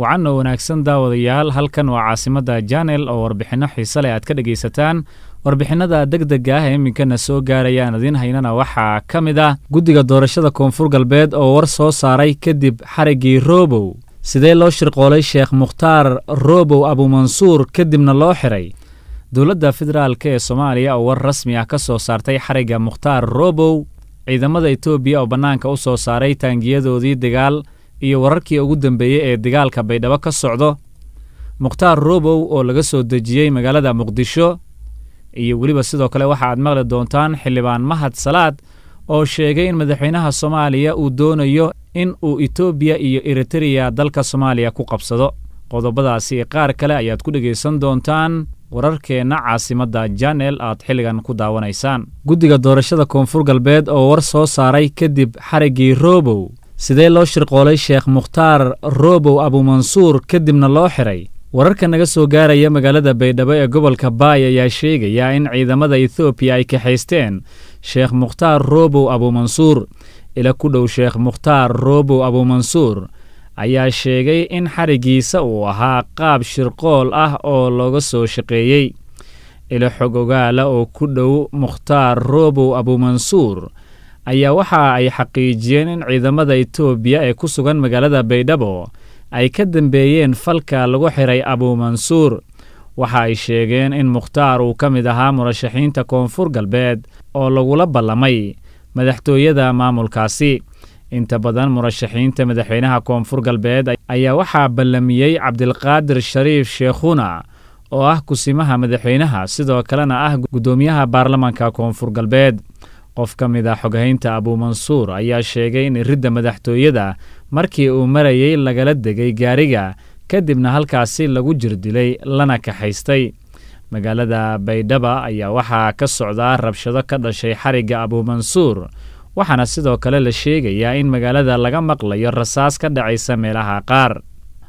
wacan oo wanaagsan daawadayaal halkan waa caasimadda janel oo warbixinno xiise leh aad ka dhegaysataan warbixinada deg dega ah ee iminkana soo gaarayaan idiin haynana waxaa ka mid ah guddiga doorashada koonfur galbeed oo war soo saaray kadib xariggii roobow sidee loo shirqoolay sheekh mukhtaar roobow abuumansuur kadibna loo xiray dowladda federaalk ee soomaaliya oo war rasmi ah ka soo saartay xarigga mukhtaar roobow ciidamada etoobiya oo bannaanka u soo saaray taangiyadoodii dagaal iyo wararkii ugu dambeeyey ee dagaalka baydhabo ka socdo mukhtaar roobow oo laga soo dejiyey magaalada muqdisho iyo weliba sidoo kale waxa aad maqli doontaan xildhibaan mahad salaad oo sheegay in madaxweynaha soomaaliya uu doonayo in uu etoobiya iyo eritereya dalka soomaaliya ku qabsado qodobadaasi qaar kale ayaad ku dhegaysan doontaan wararkeenna caasimadda janel aad xilligan ku daawanaysaan guddiga doorashada koonfur galbeed oo war soo saaray kadib xariggii roobow sidee loo shirqoolay sheekh mukhtaar roobow abuumansuur kadibna loo xiray wararka naga soo gaaraya magaalada baydhabo ee gobolka baay ayaa sheegaya in ciidamada ethoobiya ay kaxaysteen sheekh mukhtaar roobow abuumansuur ila ku dhow sheekh mukhtaar roobow abuumansuur ayaa sheegay in xariggiisa uu ahaa qaab shirqool ah oo looga soo shaqeeyey ilo xog ogaala oo ku dhow mukhtaar roobow abuumansuur ayaa waxa ay xaqiijiyeen in ciidamada etoobiya ee ku sugan magaalada baydhabo ay ka dambeeyeen falka lagu xiray abuumansuur waxa ay sheegeen in mukhtaar uu ka mid ahaa murashaxiinta koonfur galbeed oo lagula ballamay madaxtooyada maamulkaasi inta badan murashaxiinta madaxweynaha koonfur galbeed ayaa waxaa ballamiyey cabdilqaadir shariif sheekhuna oo ah kusimaha madaxweynaha sidoo kalena ah guddoomiyaha baarlamanka koonfur galbeed qof ka mid a xoghaynta abuumansuur ayaa sheegay in iridda madaxtooyada markii uu marayey lagala degay gaariga kadibna halkaasi lagu jirdilay lana kaxaystay magaalada baydhaba ayaa waxaa ka socdaa rabshado ka dhashay xarigga abuumansuur waxaana sidoo kale la sheegayaa in magaalada laga maqlayo rasaas ka dhacaysa meelaha qaar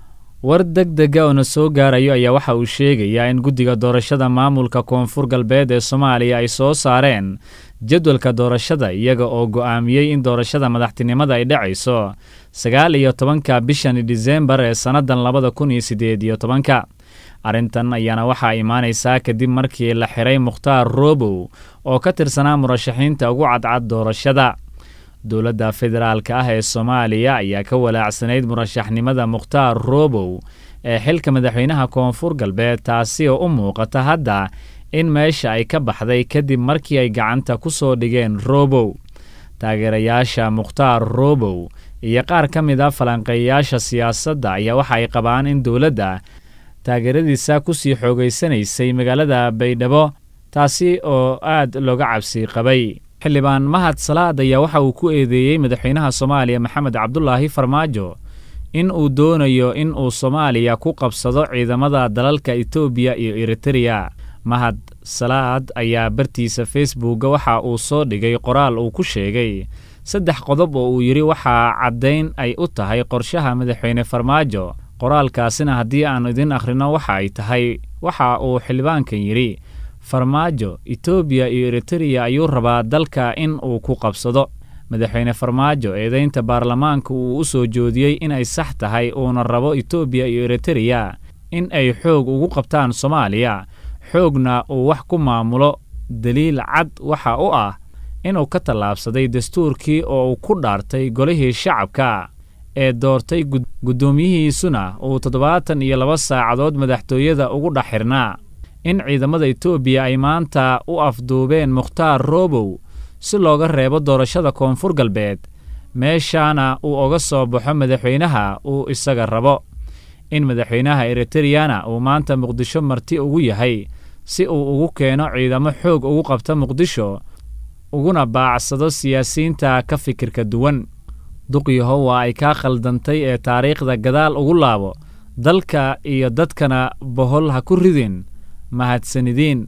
war deg dega oo na soo gaarayo ayaa waxa uu sheegayaa in guddiga doorashada maamulka koonfur galbeed ee soomaaliya ay soo saareen jadwalka doorashada iyaga oo go'aamiyey in doorashada madaxtinimada ay dhacayso sagaal iyo tobanka bishan disembar ee sannadan labada kun iyo siddeed iyo tobanka arrintan ayaana waxaa imaanaysaa kadib markii la xiray mukhtaar roobow oo ka tirsanaa murashaxiinta ugu cadcad doorashada dowladda federaalka ah ee soomaaliya ayaa ka walaacsanayd murashaxnimada mukhtaar roobow ee xilka madaxweynaha koonfur galbeed taasi oo u muuqata hadda in meesha ay ka baxday kadib markii ay gacanta ku soo dhigeen roobow taageerayaasha mukhtaar roobow iyo qaar ka mid a falanqeeyayaasha siyaasadda ayaa waxa ay qabaan in dowladda taageeradiisa ku sii xoogaysanaysay magaalada baydhabo taasi oo aad looga cabsi qabay xildhibaan mahad salaad ayaa waxa uu ku eedeeyey madaxweynaha soomaaliya maxamed cabdulaahi farmaajo in uu doonayo in uu soomaaliya ku qabsado ciidamada dalalka etoobiya iyo eritereya mahad salaad ayaa bartiisa facebookga waxa uu soo dhigay qoraal uu ku sheegay saddex qodob oo uu yidhi waxaa caddayn ay u tahay qorshaha madaxweyne farmaajo qoraalkaasina haddii aan idin akhrino waxa ay tahay waxa uu xildhibaankan yidhi farmaajo etoobiya iyo eritereya ayuu rabaa dalka in uu ku qabsado madaxweyne farmaajo eedaynta baarlamaanka uu u soo joodiyey inay sax tahay uuna rabo etoobiya iyo eritereya in ay xoog ugu qabtaan soomaaliya xoogna uu wax ku maamulo daliil cad waxa u ah inuu ka tallaabsaday dastuurkii oo uu ku dhaartay golihii shacabka ee doortay guddoomiyihiisuna uu toddobaatan iyo laba saacadood madaxtooyada ugu dhex xirnaa in ciidamada etoobiya ay maanta u afduubeen mukhtaar roobow si looga reebo doorashada koonfur galbeed meeshaana uu oga soo baxo madaxweynaha uu isaga rabo in madaxweynaha eritereyana uu maanta muqdisho marti ugu yahay si uu ugu keeno ciidamo xoog ugu qabta muqdisho uguna baacsado siyaasiyiinta ka fikirka duwan duqyaho waa ay kaa khaldantay ee taariikhda gadaal ugu laabo dalka iyo dadkana bohol ha ku ridin mahadsanidiin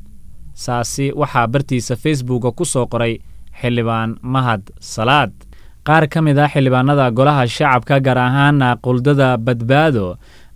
saasi waxaa bartiisa facebooka ku soo qoray xildhibaan mahad salaad qaar ka mid ah xildhibaanada golaha shacabka gaar ahaana quldada badbaado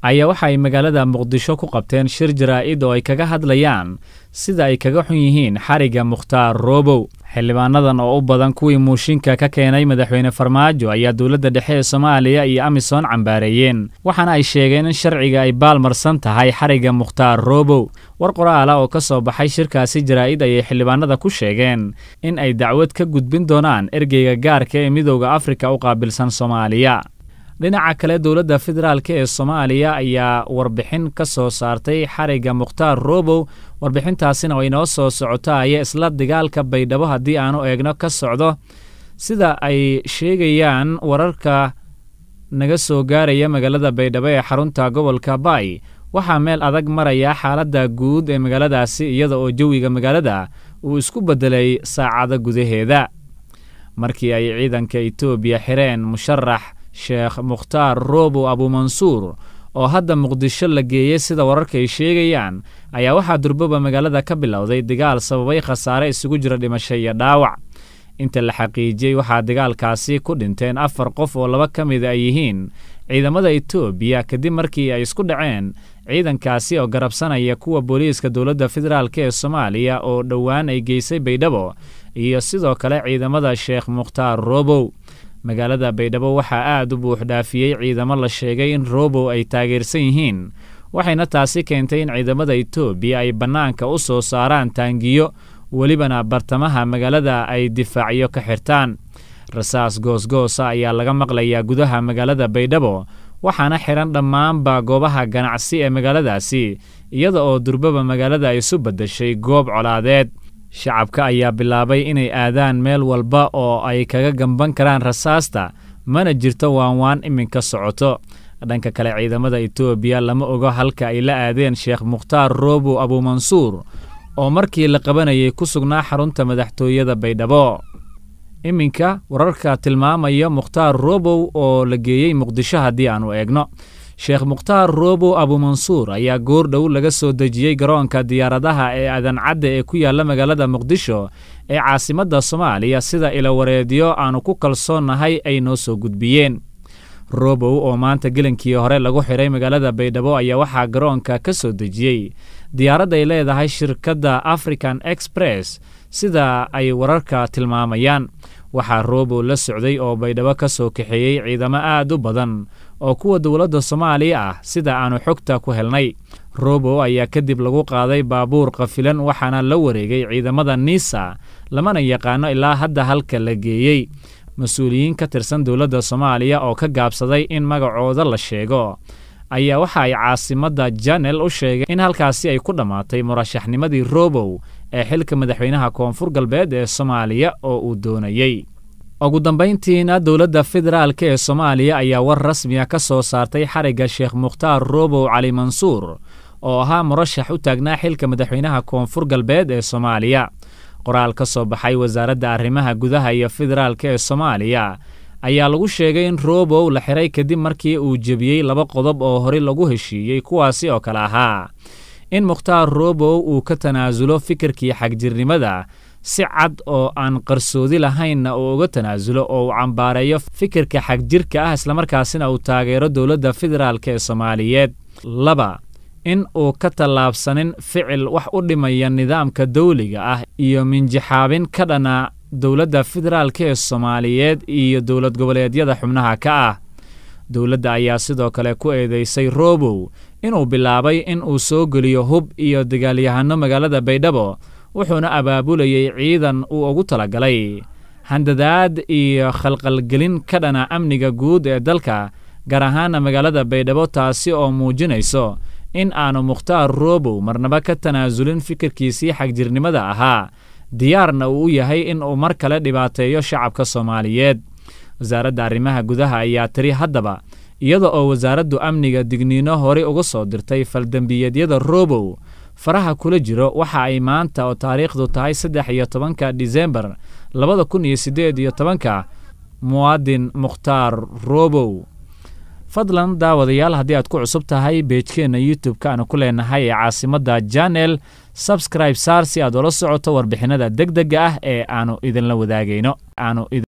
ayaa waxa ay magaalada muqdisho ku qabteen shir jaraa'id oo ay kaga hadlayaan sida ay kaga xun yihiin xarigga mukhtaar roobow xildhibaanadan oo u badan kuwii muushinka ka keenay madaxweyne farmaajo ayaa dowladda dhexe ee soomaaliya iyo amisom cambaareeyeen waxaana ay sheegeen in sharciga ay baalmarsan tahay xarigga mukhtaar roobow war qoraala oo ka soo baxay shirkaasi jaraa'id ayay xildhibaanada ku sheegeen in ay dacwad ka gudbin doonaan ergeyga gaarka ee midowda afrika u qaabilsan soomaaliya dhinaca kale dowladda federaalk ee soomaaliya ayaa warbixin ka soo saartay xarigga mukhtaar roobow warbixintaasina oo inoo soo socotaaya isla dagaalka baydhabo haddii aanu eegno ka socdo sida ay sheegayaan wararka naga soo gaaraya magaalada baydhabo ee xarunta gobolka baay waxaa meel adag maraya xaaladda guud ee magaaladaasi iyada oo jawiga magaalada uu isku beddelay saacado gudaheeda markii ay ciidanka etoobiya xireen musharax sheekh mukhtaar roobow abuumansuur oo hadda muqdisho la geeyey sida wararka ay sheegayaan ayaa waxaa durboba magaalada ka bilowday dagaal sababay khasaare isugu jira dhimasho iyo dhaawac inta la xaqiijiyey waxaa dagaalkaasi ku dhinteen afar qof oo laba ka mida ay yihiin ciidamada etoobiya kadib markii ay isku dhaceen ciidankaasi oo garabsanaya kuwa booliiska dowladda federaalk ee soomaaliya oo dhowaan ay geysay baydhabo iyo sidoo kale ciidamada sheekh mukhtaar roobow magaalada baydhabo waxaa aad u buuxdhaafiyey ciidamo la sheegay in roobow ay taageersan yihiin waxayna taasi keentay in ciidamada etoobiya ay bannaanka u soo saaraan taangiyo welibana bartamaha magaalada ay difaacyo ka xirtaan rasaas goosgoosa ayaa laga maqlayaa gudaha magaalada baydhabo waxaana xihan dhammaanba goobaha ganacsi ee magaaladaasi iyada oo durbaba magaalada isu beddeshay goob colaadeed shacabka ayaa bilaabay inay aadaan meel walba oo ay kaga gamban karaan rasaasta mana jirto waanwaan iminka socoto dhanka kale ciidamada etoobiya lama ogo halka ay la aadeen sheekh mukhtaar roobow abuumansuur oo markii la qabanayay ku sugnaa xarunta madaxtooyada baydhabo iminka wararka tilmaamaya mukhtaar roobow oo la geeyey muqdisho haddii aanu eegno sheekh mukhtaar roobow abuumansuur ayaa goor dhow laga soo dejiyey garoonka diyaaradaha ee adancadda ee ku yaalla magaalada muqdisho ee caasimadda soomaaliya sida ilawareedyo aanu ku kalsoonnahay ay noo soo gudbiyeen roobow oo maanta gelinkii hore lagu xidhay magaalada baydhabo ayaa waxaa garoonka ka soo dejiyey diyaarad ay leedahay shirkadda african express sida ay wararka tilmaamayaan waxaa roobow la socday oo baydhabo ka soo kaxeeyey ciidamo aad u badan oo kuwa dowladda soomaaliya ah sida aanu xogta ku helnay roobow ayaa kadib lagu qaaday baabuur qafilan waxaana la wareegay ciidamada niisa lamana yaqaano ilaa hadda halka la geeyey mas-uuliyiin ka tirsan dowladda soomaaliya oo ka gaabsaday in magacooda la sheego ayaa waxa ay caasimadda janel u sheegay in halkaasi ay ku dhammaatay murashaxnimadii roobow ee xilka madaxweynaha koonfur galbeed ee soomaaliya oo uu doonayey ugu dambayntiina dowladda federaalk ee soomaaliya ayaa war rasmiya ka soo saartay xarigga sheekh mukhtaar roobow cali mansuur oo ahaa murashax u taagnaa xilka madaxweynaha koonfur galbeed ee soomaaliya qoraal ka soo baxay wasaaradda arrimaha gudaha iyo federaalk ee soomaaliya ayaa lagu sheegay in roobow la xiray kadib markii uu jebiyey laba qodob oo horey lagu heshiiyey kuwaasi oo kale ahaa in mukhtaar roobow uu ka tanaasulo fikirkii xagjirnimada si cad oo aan qarsoodi lahaynna uu uga tanaasulo oo uu cambaareeyo fikirka xagjirka ah islamarkaasina uu taageero dowladda federaalk ee soomaaliyeed laba in uu ka tallaabsanin ficil wax u dhimaya nidaamka dawliga ah iyo minjixaabin ka dhana dowladda federaalk ee soomaaliyeed iyo dowlad goboleedyada xubnaha ka ah dowladda ayaa sidoo kale ku eedeysay roobow inuu bilaabay in uu soo geliyo hub iyo dagaalyahano magaalada baydhabo wuxuuna abaabulayey ciidan uu ugu talagalay handadaad iyo khalqalgelin ka dhana amniga guud ee dalka gaar ahaana magaalada baydhabo taasi oo muujinayso in aanu mukhtaar roobow marnaba ka tanaasulin fikirkiisii xagjirnimada ahaa diyaarna uu u yahay in uu mar kale dhibaateeyo shacabka soomaaliyeed wasaaradda arrimaha gudaha ayaa tiri haddaba iyada oo wasaaraddu amniga digniino horey uga soo dirtay faldembiyeedyada roobow faraha kula jiro waxa ay maanta oo taariikhdu tahay saddex iyo tobanka disembar labada kun iyo siddeed iyo tobanka muwaadin mukhtaar roobow fadlan daawadayaal haddii aad ku cusub tahay beejkeenna youtube-ka aanu ku leenahay ee caasimadda janel sabscribe saar si aad ula socoto warbixinada deg dega ah ee aanu idinla wadaagayno